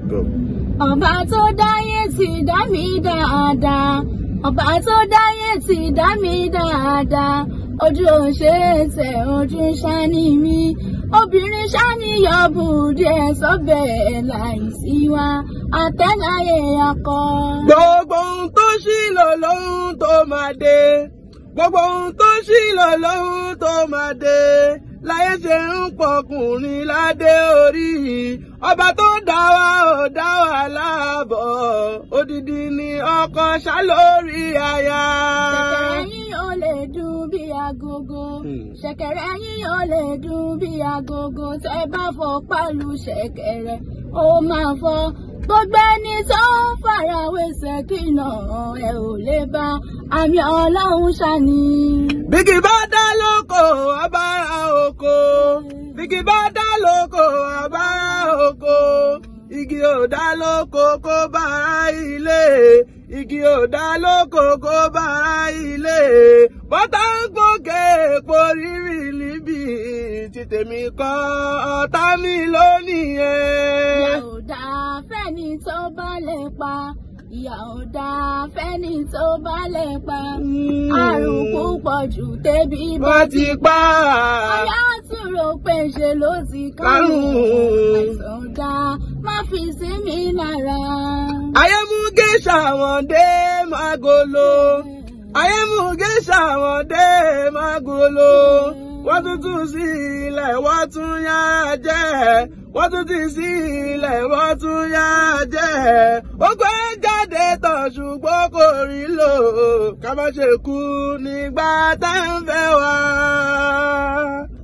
Go. ọba tó dáyé ti dá mi dáadáa ọba tó dáyé ti dá mi dáadáa ojú ò ṣe é tẹ ojú ṣáni mi obìnrin ṣáni yọbùdí ẹ sọbẹ láìsí wa àtẹláyé akọ. gbogbo ohun tó ṣí lọ lóhun tó máa dé gbogbo ohun tó ṣí lọ lóhun tó máa dé láyé ṣe ń pọkùnrin ládé orí ọba tó dá wa ò dá wa láàbọ̀ odidi ni ọkọ ṣá lórí aya. ṣẹ̀kẹ̀rẹ̀ yín ò lè dún bí agogo Hmm. ṣẹ̀kẹ̀rẹ̀ yín ò lè dún bí agogo tẹ́ bá fọ pálù ṣẹ̀kẹ̀rẹ̀ ó máa fọ́ gbogbo ẹni tó ń farawé ṣèkìnà ẹ ò lè bá àmì ọlọ́run ṣàní. bíkì bá dá lóko abára oko bíkì bá dá lóko abára oko igi ò dá lóko kó bára ilé igi ò dá lóko kó bára ilé bọ́tà ń gbókè èpo rírì níbi tí tèmi kọ́ ọ̀tá mi lónìí ìyà ẹ̀. ò dáa fẹ́ni tó bá lè pa ìyà ò dáa fẹ́ni tó bá lè pa àrùn púpọ̀ jù tẹ́bí bá wọ́n ti pa Ọyá tún rò pé ṣe ló ti Kárùn. kárùn-ún. Àìsàn dá má fi sí mi lára. ayé mú géṣà wọn dé magolo. ayé mú géṣà wọn dé magolo wọ́n tún tún sí ilẹ̀ wọ́n tún yára jẹ́ wọ́n tún ti sí ilẹ̀ wọ́n tún yára jẹ́ ó gbé jáde tán ṣùgbọ́n kò rí lò ká má ṣe kú nígbà tá ń fẹ́ wá.